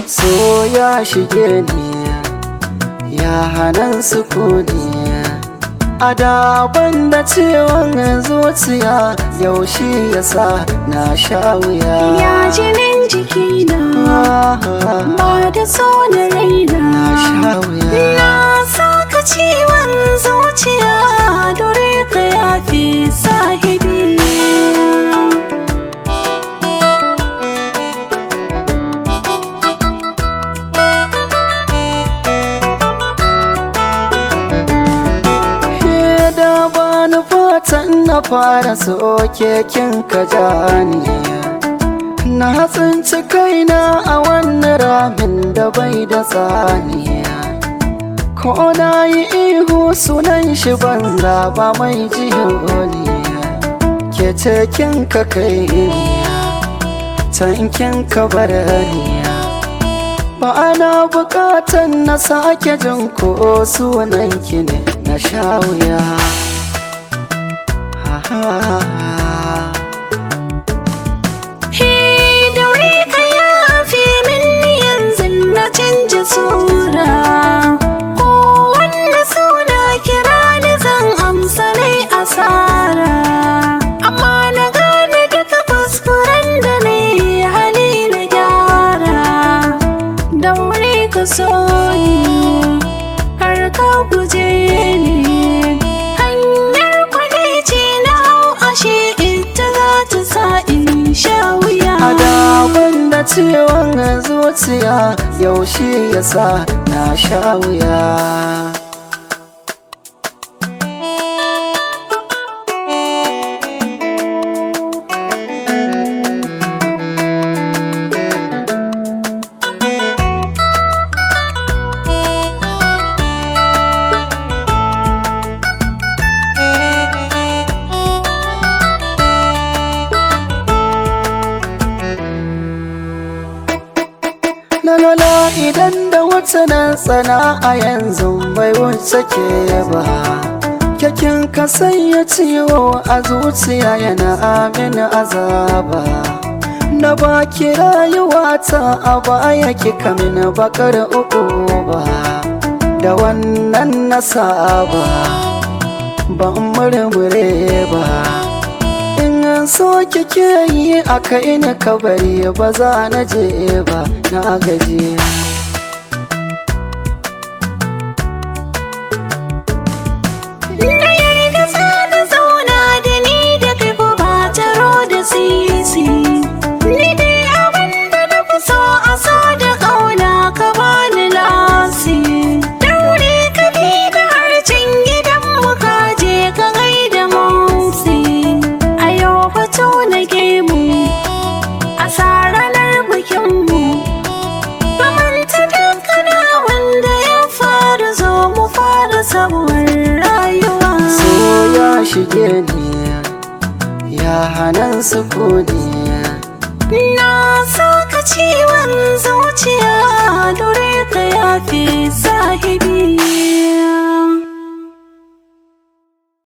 so ya shige ni ya hanan sukuni a daban da ciwon zuciya yaushe ya sa na sha wuya Ya jinin jikina ba da so na raina na sha wuya Na saka ciwon zuciya dore ka yafi sahibi Ke da bani fatan na fara soke kin ka jani Na tsinci kaina a wannan ramin da bai da tsaniya Ko na yi ihu sunan shi banza ba mai jiholiya Ke ce kin ka kai iriya Tankin ka barariya Ba ana bukatan na sake jin ko sunan ki ne na sha wuya Ha ha ha He daure ka yafi min yanzu na canja sura Ko wanda suna kira ni zan amsa nai asara Amma na gane duka kuskuren da na yi hali na gyara Daure ka so ni har ka guje ni Hanyar kwadaici na hau ashe ita za ta sa in sha wuya A daban da ciwon zuciya yaushe ya sa na sha wuya Lalala idan da wata nan tsana a yanzu bai wuce ke ba Kyakin ka sanya ciwo a zuciya yana amin azaba Na baki rayuwata a baya kika min bakar uku ba Da wannan na saba ban murmure ba In an so kike yi a kai ni kabari ba za na je ba na gaji Na yarda za na zauna da ni da kai ko ba taro da sisi Ni dai abin da na fi so a so da ƙauna ka bani lasi Daure ka bi da harcin gidan mu ka je ka gaida motsi A yau fito na gemu a sa ranar bikinmu Kamanta dankana wanda ya fara zo mu fara sabuwar rayuwa So ya shige ni ya hanan sukuni Na saka ciwon zuciya dore ka yafi sahibi